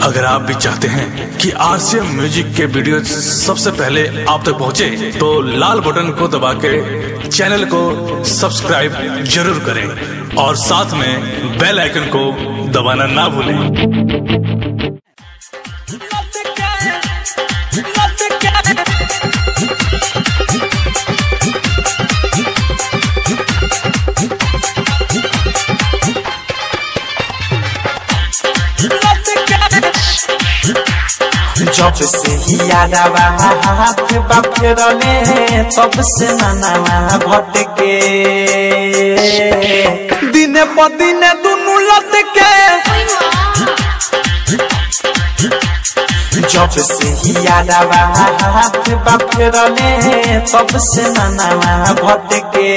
अगर आप भी चाहते हैं कि आरसीएम म्यूजिक के वीडियो सबसे पहले आप तक पहुंचे, तो लाल बटन को दबा के चैनल को सब्सक्राइब जरूर करें और साथ में बेल आइकन को दबाना ना भूलें जब से ही यादवा हाथ बाफेरले तब से ननावा भटके दिने प दिने दुनु लटके जब से ही यादवा हाथ बाफेरले तब से ननावा भटके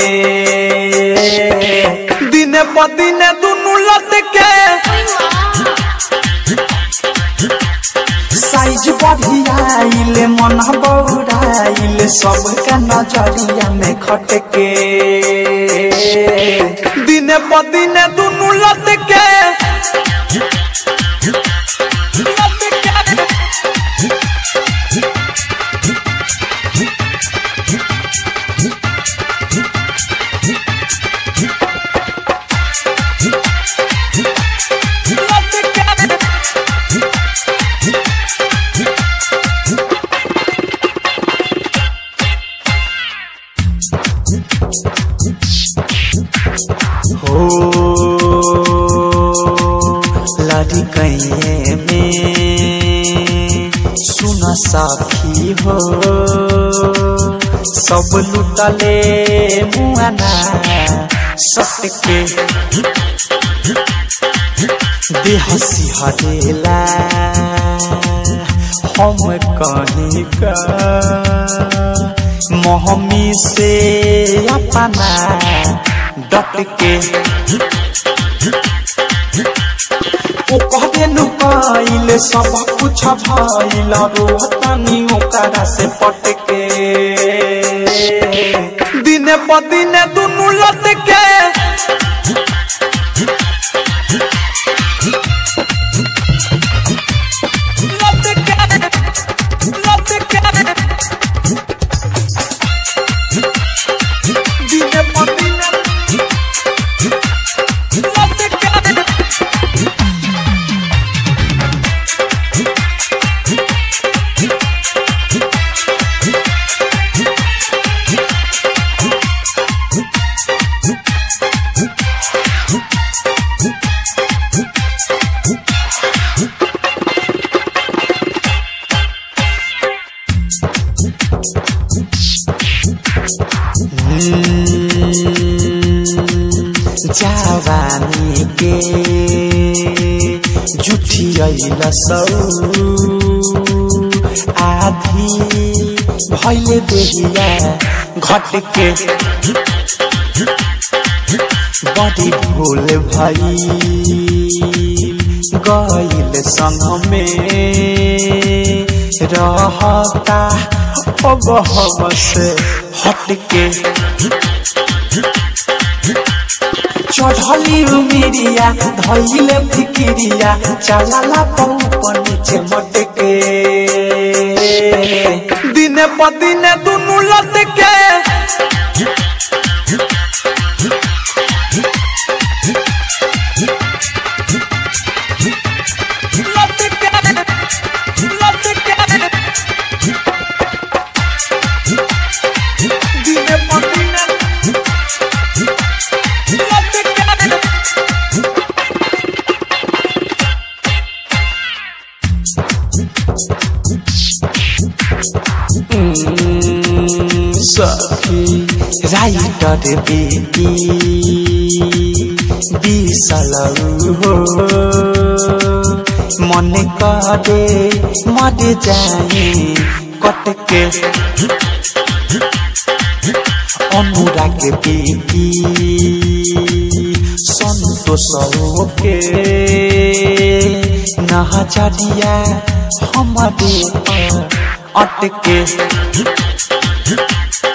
दिने प दिने दुनु लटके साइज बढ़ियाइले मन बौराइले सबका नजरिया में खटके दिने प दिने दुनु लटके हो लड़ी कैये में सुन साखी हो सब लुटले मुआना सटके देह सिहरेला हम कहीं का मोहमी से अपना डट के ओ कहबे नु पाइले सब कुछ भइल रोहतानी ओकरा से पटके दिने प दिने दुनु लटके दिने प दिने जवानी के जुठियल सौ आधी भैले देहिया घट के बड़ी भूल भई गईल संग में रहता अब हम से हट के चढ़ली उमिरिया धैले फिकिरिया चलाला पौप नीचे मटके दिने प दिने दुनु लटके दिने प दिने सखी राइटर बेटी बिसलौ हो मन करे मर जाए कटके अनुराग बेटी संतोष के नहचरिया हमारे पर अटके